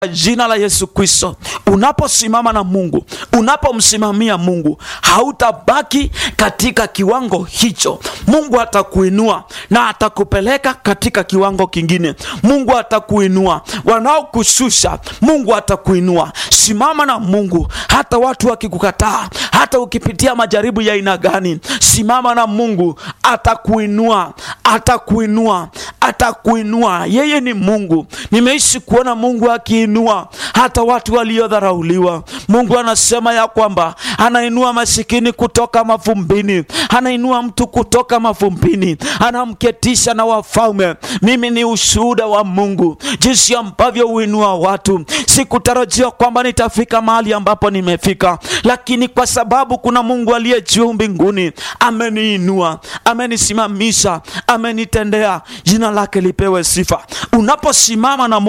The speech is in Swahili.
jina la Yesu Kristo, unaposimama na Mungu, unapomsimamia Mungu, hautabaki katika kiwango hicho. Mungu atakuinua na atakupeleka katika kiwango kingine. Mungu atakuinua, wanaokushusha Mungu atakuinua. Simama na Mungu, hata watu wakikukataa, hata ukipitia majaribu ya aina gani, simama na Mungu, atakuinua, atakuinua, atakuinua. Yeye ni Mungu. Nimeishi kuona Mungu akiinua hata watu waliodharauliwa. Mungu anasema ya kwamba anainua masikini kutoka mavumbini, anainua mtu kutoka mavumbini, anamketisha na wafalme. Mimi ni ushuhuda wa Mungu jinsi ambavyo huinua watu. Sikutarajia kwamba nitafika mahali ambapo nimefika, lakini kwa sababu kuna Mungu aliye juu mbinguni ameniinua, amenisimamisha, amenitendea. Jina lake lipewe sifa. Unaposimama na Mungu